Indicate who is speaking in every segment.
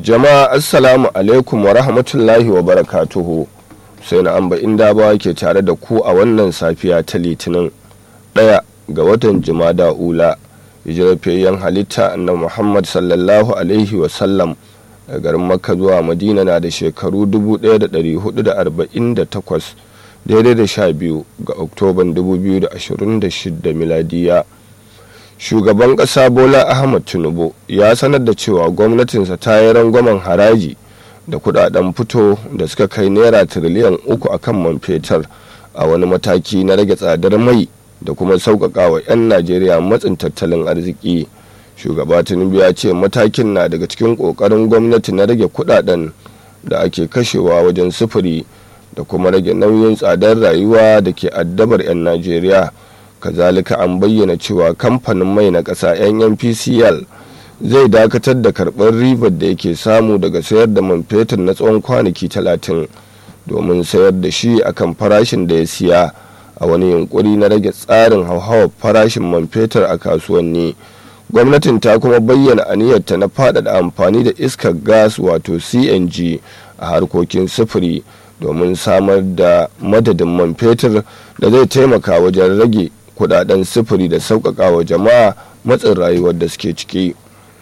Speaker 1: jama'a assalamu alaikum wa rahmatullahi wa barakatuhu sai na amba inda ba ke tare da ku a wannan safiya ta litinin ɗaya ga watan jimada ula hijirafiyayyen halitta annabi muhammad sallallahu alaihi wasallam a garin makka zuwa madina na da shekaru 1448 daidai da sha biyu ga oktoban 2026 miladiya shugaban ƙasa bola ahmad tinubu ya sanar da cewa gwamnatinsa ta yi rangwamen haraji da kudaden fito da suka kai naira tiriliyan uku a kan man fetur a wani mataki na rage tsadar mai da kuma sauƙaƙa wa 'yan najeriya matsin tattalin arziki shugaba tinubu ya ce matakin na daga cikin ƙoƙarin gwamnati na rage kudaden da ake kashewa wajen sufuri da kuma rage nauyin tsadar rayuwa da ke addabar 'yan najeriya kazalika an bayyana cewa kamfanin mai na ƙasa nnpcl zai dakatar da karɓar ribar da yake samu daga sayar da man fetur na tsawon kwanaki talatin domin sayar da shi akan farashin da ya siya a wani yunkuri na rage tsarin hauhawar farashin man fetur a kasuwanni gwamnatin ta kuma bayyana aniyarta na faɗaɗa amfani da iskar gas wato cng a harkokin sufuri domin samar da madadin man fetur da zai taimaka wajen rage kudaden sufuri da sauƙaƙa wa jama'a matsin rayuwar da suke ciki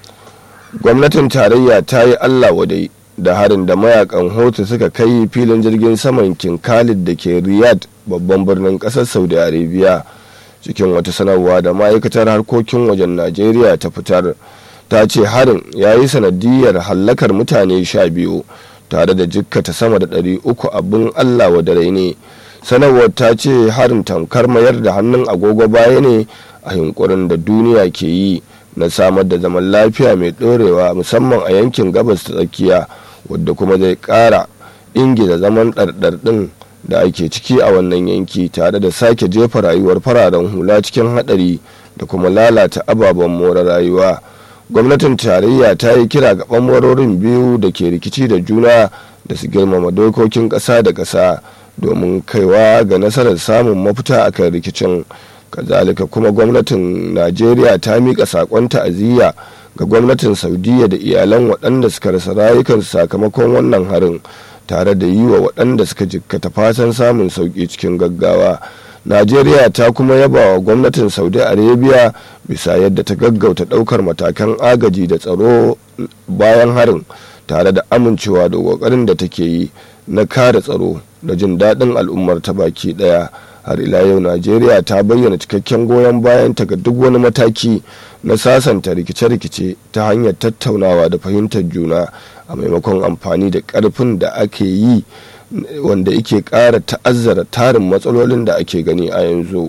Speaker 1: gwamnatin tarayya ta yi allah wadai da harin da mayakan hotu suka kai filin jirgin saman king khalid da ke riyadh babban birnin ƙasar saudi arabia cikin wata sanarwa da ma'aikatar harkokin wajen najeriya ta fitar ta ce harin ya yi sanadiyar hallakar mutane sha biyu tare da jikkata sama da ɗari uku abin allah wa dare ne sanarwar ta ce harin tamkar mayar da hannun agogo baya ne a yunkurin da duniya ke yi na samar da zaman lafiya mai ɗorewa musamman a yankin gabas ta tsakiya wadda kuma zai ƙara ingiza zaman ɗarɗarɗin da ake ciki a wannan yanki tare da sake jefa rayuwar fararen hula cikin haɗari da kuma lalata ababen more rayuwa gwamnatin tarayya ta yi kira ga ɓangarorin biyu da ke rikici da juna da su girmama dokokin ƙasa da ƙasa domin kaiwa ga nasarar samun mafita akan rikicin kazalika kuma gwamnatin najeriya ta miƙa saƙon ta'aziyya ga gwamnatin saudiya da iyalan waɗanda suka rasa rayukansu sakamakon wannan harin tare da yi wa waɗanda suka jikkata fatan samun sauƙi cikin gaggawa najeriya ta kuma yaba wa gwamnatin saudi arabia bisa yadda ta gaggauta ɗaukar matakan agaji da tsaro bayan harin tare da amincewa da ƙoƙarin da take yi na kare tsaro da jin daɗin al'ummar ta baki ɗaya har ila yau najeriya ta bayyana cikakken goyon bayan ta ga duk wani mataki na sasanta rikice-rikice ta hanyar tattaunawa da fahimtar juna a maimakon amfani da ƙarfin da ake yi wanda yake ƙara ta'azzara tarin matsalolin da ake gani a yanzu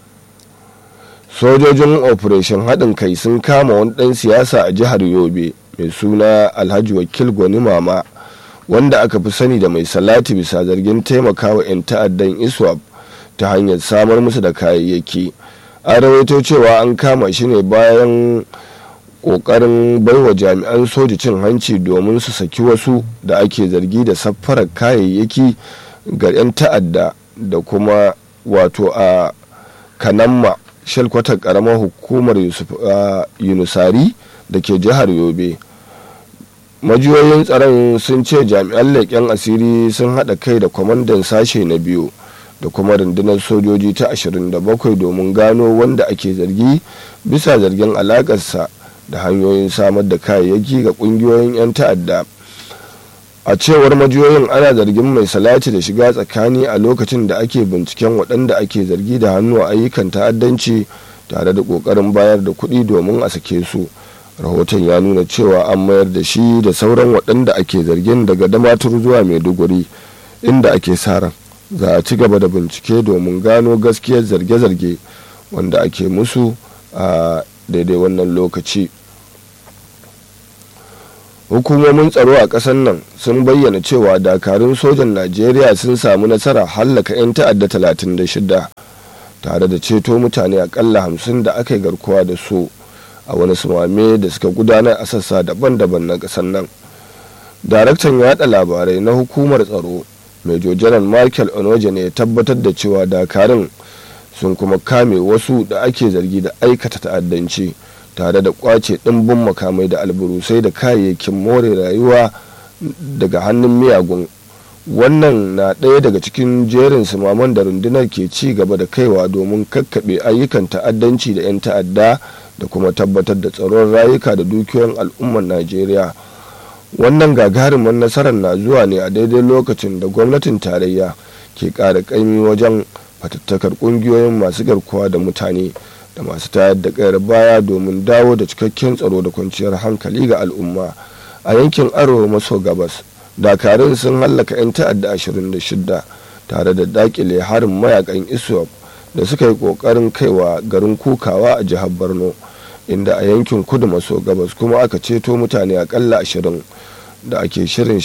Speaker 1: sojojin operation haɗin kai sun kama wani ɗan siyasa a jihar yobe mai suna alhaji wakil gwani mama wanda aka fi sani da mai salati bisa zargin taimakawa 'yan ta'addan iswap ta hanyar samar musu da kayayyaki an rawaito cewa an kama shi ne bayan kokarin baiwa jami'an soji cin hanci domin su saki wasu da ake zargi da saffarar kayayyaki ga 'yan ta'adda da kuma wato a kanamma shalkwatar karamar hukumar yunusari da ke jihar yobe majiyoyin tsaron sun ce jami'an leƙen asiri sun haɗa kai da kwamandan sashe na biyu da kuma rundunar sojoji ta 27 domin gano wanda ake zargi bisa zargin alakarsa da hanyoyin samar da kayayyaki ga kungiyoyin 'yan ta'adda a cewar majiyoyin ana zargin mai salati da shiga tsakani a lokacin da ake binciken waɗanda ake zargi da hannu a ayyukan ta'addanci tare da ƙoƙarin bayar da kuɗi domin a sake su rahoton ya nuna cewa an mayar da shi da sauran waɗanda ake zargin daga damatur zuwa maiduguri inda ake sa ran za a ci gaba da bincike domin gano gaskiyar zarge-zarge wanda ake musu a daidai wannan lokaci hukumomin tsaro a ƙasar nan sun bayyana cewa dakarun sojan najeriya sun samu nasara hallaka 'yan ta'adda 36 tare da ceto mutane akalla 50 da aka yi garkuwa da su a wani sumame da suka gudanar a sassa daban-daban na ƙasar nan daraktan yada labarai na hukumar tsaro major general michael onoje ne ya tabbatar da cewa dakarun sun kuma kame wasu da ake zargi da aikata ta'addanci tare da kwace ɗimbin makamai da alburusai da kayayyakin more rayuwa daga hannun miyagun wannan na ɗaya daga cikin jerin sumaman da rundunar ke ci gaba da kaiwa domin kakkaɓe ayyukan ta'addanci da 'yan ta'adda da kuma tabbatar da tsaron rayuka da dukiyoyin al'ummar najeriya wannan gagarumin nasarar na zuwa ne a daidai lokacin da gwamnatin tarayya ke ƙara ƙaimi wajen fatattakar ƙungiyoyin masu garkuwa da mutane da masu tayar da ƙayar baya domin dawo da cikakken tsaro da kwanciyar hankali ga al'umma a yankin arewa maso gabas dakarun sun hallaka 'yan ta'adda 26 tare da dakile harin mayakan iswap da suka yi kokarin kaiwa garin kukawa a jihar borno inda a yankin kudu maso gabas kuma aka ceto mutane akalla 20 da ke shirin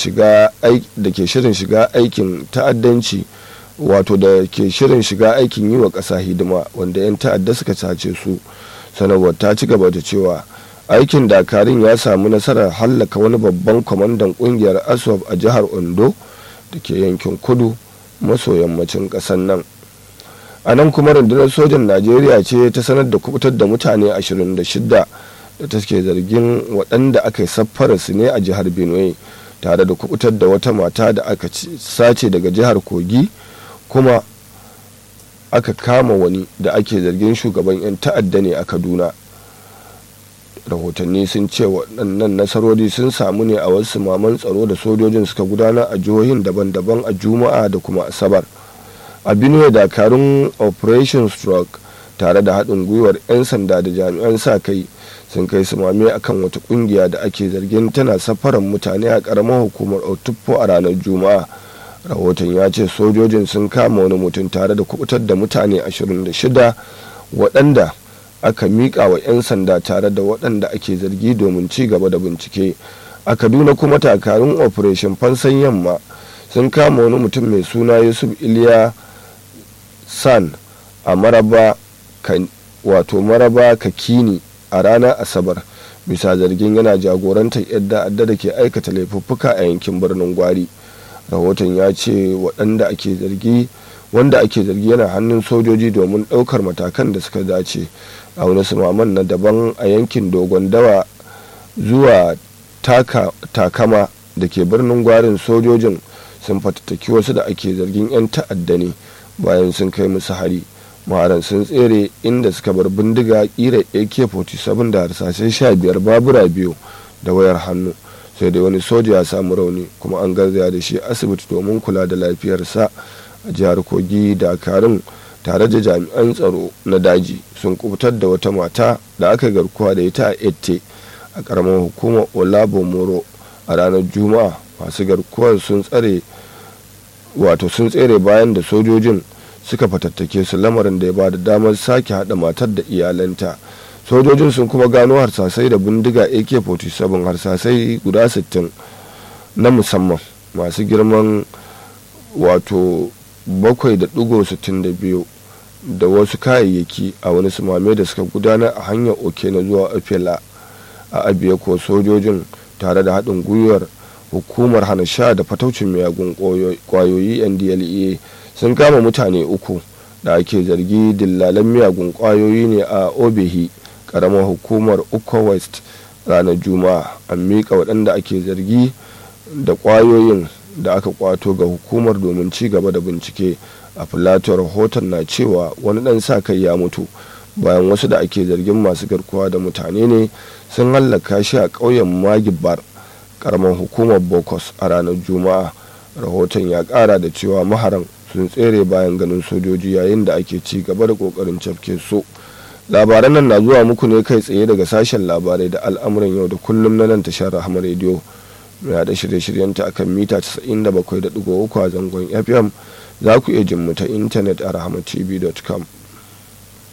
Speaker 1: shiga aikin ta'addanci wato da ke shirin shiga aikin yi wa ƙasa hidima wanda 'yan ta'adda suka sace su sanarwar ta ci gaba da cewa aikin dakarun ya samu nasarar hallaka wani babban kwamandan kungiyar aswab a jihar ondo da ke yankin kudu maso yammacin ƙasar nan a nan kuma rundunar sojan najeriya ce ta sanar da kubutar da mutane 26 da ta ke zargin waɗanda aka yi saffara su ne a jihar benue tare da kubutar da wata mata da aka sace daga jihar kogi kuma aka kama wani da ake zargin shugaban 'yan ta'adda ne a kaduna rahotanni sun ce waɗannan nasarori sun samu ne a wasu maman tsaro da sojojin suka gudanar a jihohin daban-daban a juma'a da kuma asabar a benue dakarun operation stroke tare da haɗin gwiwar 'yan sanda da jami'an sa kai sun kai sumame akan wata ƙungiya da ake zargin tana safaran mutane a ƙaramar hukumar otufo a ranar juma'a rahoton ya ce sojojin sun kama wani mutum tare da kubutar da mutane 26 waɗanda aka miƙa wa 'yan sanda tare da waɗanda ake zargi domin ci gaba da bincike a kaduna kuma takarun operation fansan yamma sun kama wani mutum mai suna yusuf iliya san a maraba wato maraba kakini a ranar asabar bisa zargin yana jagorantar yadda adda da ke aikata laifuffuka a yankin birnin gwari rahoton ya ce waɗanda ake zargi wanda ake zargi yana hannun sojoji domin ɗaukar matakan da suka dace a wani sumaman na daban a yankin dogon dawa zuwa takama da ke birnin gwarin sojojin sun fatattaki wasu da ake zargin 'yan ta'adda ne bayan sun kai musu hari maharan sun tsere inda suka bar bindiga kira ak-47 da harsashen 15 babura biyu da wayar hannu sai dai wani soja ya samu rauni kuma an garzaya da shi asibiti domin kula da lafiyarsa a jihar kogi dakarun tare da jami'an tsaro na daji sun kubutar da wata mata da aka garkuwa da ita a ette a karamar hukumar olabomoro a ranar juma'a masu garkuwar sun tsare wato sun tsere bayan da sojojin suka fatattake su lamarin da ya ba da damar sake haɗa matar da iyalanta sojojin sun kuma gano harsasai da bindiga ak-47 harsasai guda 60 na musamman masu girman wato 7.62 da wasu kayayyaki a wani sumame da suka gudanar a hanyar oke na zuwa ofela a abiya ko sojojin tare da haɗin gwiwar hukumar hana sha da fataucin miyagun kwayoyi ndlea sun kama mutane uku da ake zargi dillalan miyagun kwayoyi ne a obehi karamar hukumar uko west ranar juma'a an miƙa waɗanda ake zargi da kwayoyin da aka kwato ga hukumar domin ci gaba da bincike a filato rahoton na cewa wani ɗan sa kai ya mutu bayan wasu da ake zargin masu garkuwa da mutane ne sun hallaka shi a ƙauyen magibar karamar hukumar bokos a ranar juma'a rahoton ya ƙara da cewa maharan sun tsere bayan ganin sojoji yayin da ake ci gaba da ƙoƙarin cafke su labaran nan na zuwa muku ne kai tsaye daga sashen labarai da al'amuran yau da kullum na nan tashar rahama rediyo mai haɗa shirye-shiryenta akan mita 97.3 a zangon fm za ku iya jin mu ta intanet a rahamatv.com